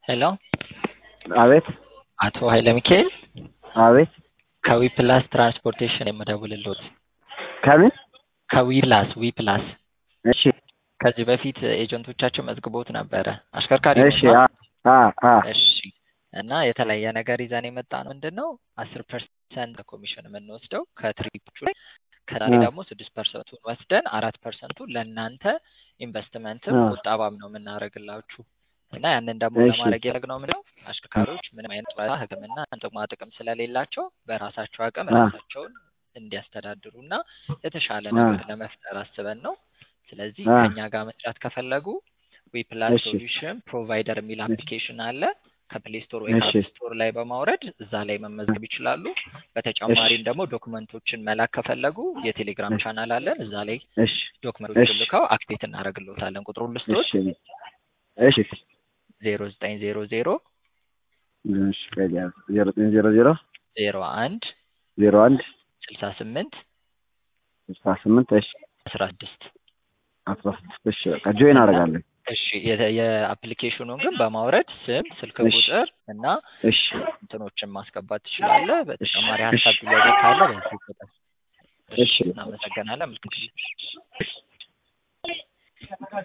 ሄሎ አቤት አቶ ኃይለ ሚካኤል አቤት ከዊፕላስ ትራንስፖርቴሽን የምደውልልዎት ከምን ከዊፕላስ ዊፕላስ እሺ ከዚህ በፊት ኤጀንቶቻችን መዝግቦት ነበረ አሽከርካሪ እሺ ነዎት? አ አ አ እሺ እና የተለያየ ነገር ይዘን የመጣ ነው ምንድን ነው አስር ፐርሰንት ኮሚሽን የምንወስደው ከትሪፖቹ ላይ ከዛሬ አ ደግሞ ስድስት ፐርሰንቱን ወስደን አራት ፐርሰንቱን ለእናንተ ኢንቨስትመንትም አ ቁጠባም ነው የምናደርግላችሁ እና ያንን ደግሞ እሺ ለማድረግ ያደረግነው ምንድነው አሽከርካሪዎች ምንም አይነት ጡረታ ሕክምና ጥቅማ ጥቅም ስለሌላቸው በራሳቸው አቅም አ ራሳቸውን እንዲያስተዳድሩ እና የተሻለ አ ነገር ለመፍጠር አስበን ነው። ስለዚህ አ ከኛ ጋር መስራት ከፈለጉ ዊፕላስ እሺ ሶሉሽን ፕሮቫይደር የሚል አፕሊኬሽን አለ። ከፕሌይ ስቶር ወይ እሺ ከአፕ ስቶር ላይ በማውረድ እዛ ላይ መመዝገብ ይችላሉ። እሺ በተጨማሪም ደግሞ ዶክመንቶችን መላክ ከፈለጉ የቴሌግራም እሺ ቻናል አለን። እዛ ላይ እሺ ዶክመንቶችን እሺ ልከው አክቲቬት እናደርግልዎታለን። ቁጥሩን ልስጥዎት እሺ እሺ ዜሮ ዘጠኝ ዜሮ ዜሮ እሺ ከዚያ ዜሮ ዘጠኝ ዜሮ ዜሮ ዜሮ አንድ ዜሮ አንድ ስልሳ ስምንት ስልሳ ስምንት እሺ አስራ ስድስት አስራ ስድስት እሺ በቃ ጆይን እና አደርጋለሁ እሺ የ- የአፕሊኬሽኑን ግን በማውረድ ስም፣ ስልክ እሺ ቁጥር እና እሺ እንትኖችን ማስገባት ትችላለህ። እሺ በተጨማሪ እሺ ሀሳብ ጥያቄ ካለ በዚህ ቁጥር። እሺ እሺ እናመሰግናለን። መልካም ጊዜ